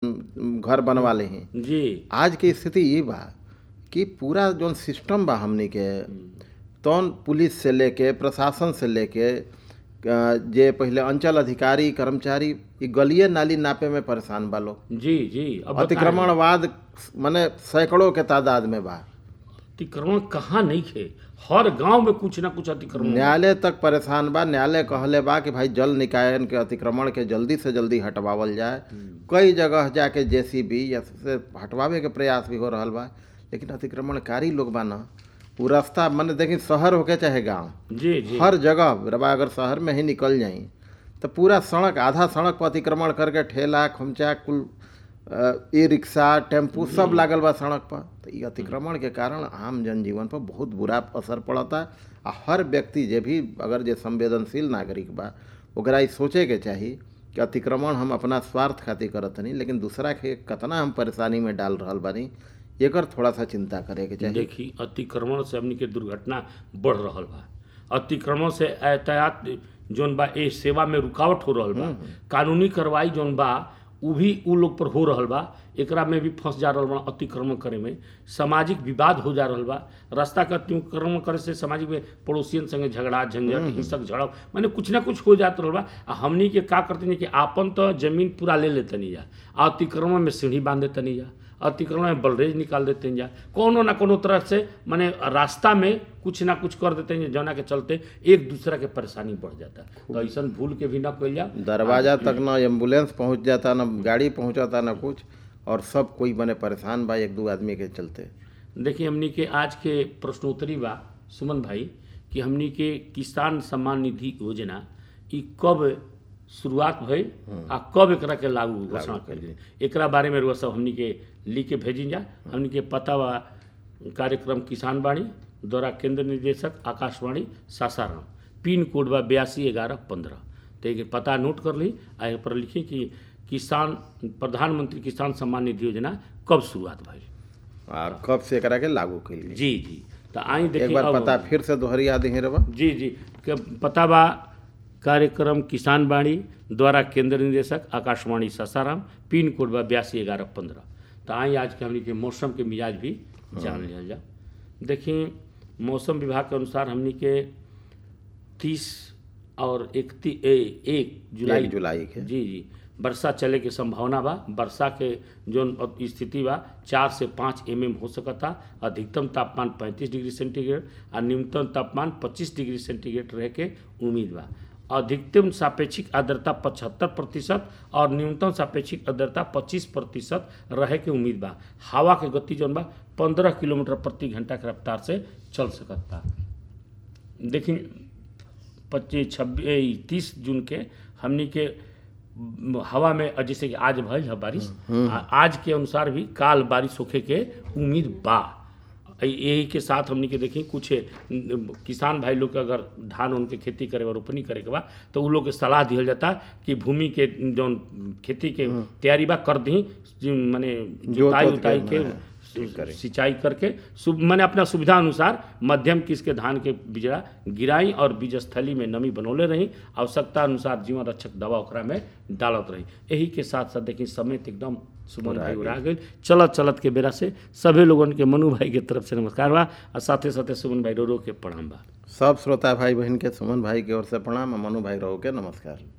उम, घर बनवा ले जी आज के स्थिति ये बा कि पूरा जौन सिस्टम बा हमनी के तौन पुलिस से लेके प्रशासन से लेके अ, जे पहले अंचल अधिकारी कर्मचारी ई गलिए नाली नापे में परेशान बा लोग जी जी अब बताएं, अतिक्रमणवाद माने सैकड़ों के तादाद में बा अतिक्रमण कहाँ नहीं खे हर गांव में कुछ ना कुछ अतिक्रमण न्यायालय तक परेशान बा न्यायालय कहले बा कि भाई जल निकायन के अतिक्रमण के जल्दी से जल्दी हटवावल जाए कई जगह जाके जेसीबी या से हटवावे के प्रयास भी हो रहल बा लेकिन अतिक्रमणकारी लोग बा ना वो रास्ता मैंने देखी शहर होके चाहे गांव जी जी हर जगह रबा अगर शहर में ही निकल जाई तो पूरा सड़क आधा सड़क पर अतिक्रमण करके ठेला खुमचा कुल ई रिक्शा टेम्पू सब लागल बा सड़क पर तो ई अतिक्रमण के कारण आम जनजीवन पर बहुत बुरा असर पड़ता आ हर व्यक्ति जे भी अगर जे संवेदनशील नागरिक बा ओकरा ई सोचे के चाही कि अतिक्रमण हम अपना स्वार्थ खातिर करत नहीं लेकिन दूसरा के कतना हम परेशानी में डाल रहल बानी एकर थोड़ा सा चिंता करे के चाही देखी अतिक्रमण से हमनी के दुर्घटना बढ़ रहल बा अतिक्रमण से यातायात जौन बा ए सेवा में रुकावट हो रहल बा कानूनी कार्रवाई जौन बा उ भी उ लोग पर हो रहल बा एकरा में भी फंस जा रहल बा अतिक्रमण करे में सामाजिक विवाद हो जा रहल बा रास्ता के अतिक्रमण करे से सामाजिक में पड़ोसियन संगे झगड़ा झंझट हिंसक झड़प माने कुछ ना कुछ हो जात रहल बा आ हमनी के का करते कि आपन तो जमीन पूरा ले लेतनी जा आ अतिक्रमण में सीढ़ी बांध देतनी जा अतिक्रमण में बलरेज निकाल देते हैं जा कोनो ना कोनो तरह से माने रास्ता में कुछ ना कुछ कर देते हैं जौना के चलते एक दूसरा के परेशानी बढ़ जाता है तो ऐसा भूल के भी ना कल जा दरवाजा तक न एम्बुलेंस पहुंच जाता न गाड़ी पहुंचाता न कुछ और सब कोई बने परेशान बा एक दो आदमी के चलते देखिए हमनी के आज के प्रश्नोत्तरी बा सुमन भाई कि हमनी के किसान सम्मान निधि योजना ई कब शुरुआत भइल आ कब एकरा के लागू घोषणा कइल गेल एकरा बारे में रुआ सब हमनी के लिख के भेजी जा हमनी के पता बा कार्यक्रम किसान बाणी द्वारा केंद्र निदेशक आकाशवाणी सासाराम पिन कोड बा बयासी ग्यारह पंद्रह तो एक पता नोट कर ली आ एहि पर लिखी कि किसान प्रधानमंत्री किसान सम्मान निधि योजना कब शुरुआत भइल और कब से एकरा के लागू कइल गेल जी जी तो आई एक देखिए बार अब- पता फिर से दोहरिया दी रबा जी जी के पता बा कार्यक्रम किसान बाणी द्वारा केंद्र निदेशक आकाशवाणी सासाराम पिन कोड बा बयासी ग्यारह पंद्रह तो आई आज के हमनी के मौसम के मिजाज भी जान लिया जा देखिए मौसम विभाग के अनुसार हमनी के तीस और इकती एक जुलाई एक जुलाई के जी जी वर्षा चले के संभावना बा वर्षा के जोन स्थिति बा चार से पाँच एम एम हो सकता अधिकतम तापमान पैंतीस डिग्री सेंटीग्रेड और न्यूनतम तापमान पच्चीस डिग्री सेंटीग्रेड रहे के उम्मीद बा अधिकतम सापेक्षिक आर्द्रता पचहत्तर प्रतिशत और न्यूनतम सापेक्षिक आर्द्रता पच्चीस प्रतिशत रहे के उम्मीद बा हवा के गति जौन बा पंद्रह किलोमीटर प्रति घंटा के रफ्तार से चल सकता देखिए पच्चीस छब्बीस तीस जून के हमनी के म, हवा में अ, जैसे कि आज भइल है बारिश आ, आज के अनुसार भी काल बारिश होखे के उम्मीद बा अ, यही के साथ हमनी के देखी कुछ न, किसान भाई लोग के अगर धान उनके खेती करे और रोपनी करे के बा तो उ लोग के सलाह दिहल जाता कि भूमि के जौन खेती के तैयारी बा कर दी माने जुताई जोत उताई के, के ठीक करे। सिंचाई करके सुब मैंने अपना सुविधा अनुसार मध्यम किस के धान के बिजड़ा गिराई और बीज स्थली में नमी बनौले रही आवश्यकता अनुसार जीवन रक्षक दवा ओकरा में डालत रही यही के साथ साथ देखिए समय तो एकदम सुमन भाई उड़ा गई चलत चलत के बेरा से सभी लोगन के मनु भाई के तरफ से नमस्कार बा और साथे साथे सुमन भाई रो रो के प्रणाम बा सब श्रोता भाई बहन के सुमन भाई की ओर से प्रणाम आ मनु भाई रहो के नमस्कार